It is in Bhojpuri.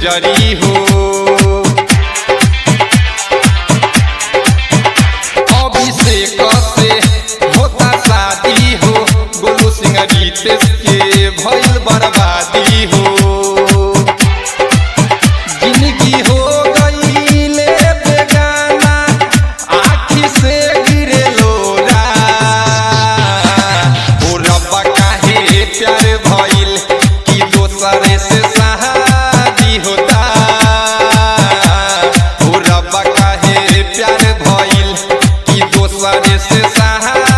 गुजरी हो अभिषेक से होता शादी हो गोलू सिंह रितेश के भइल बर्बादी हो जिंदगी हो गईले बेगाना आखी से गिरे लोरा ओ रब्बा काहे प्यार भइल कि दोसरे से शादी होता ओ रब्बा काहे प्यार भइल कि दोसरे से शादी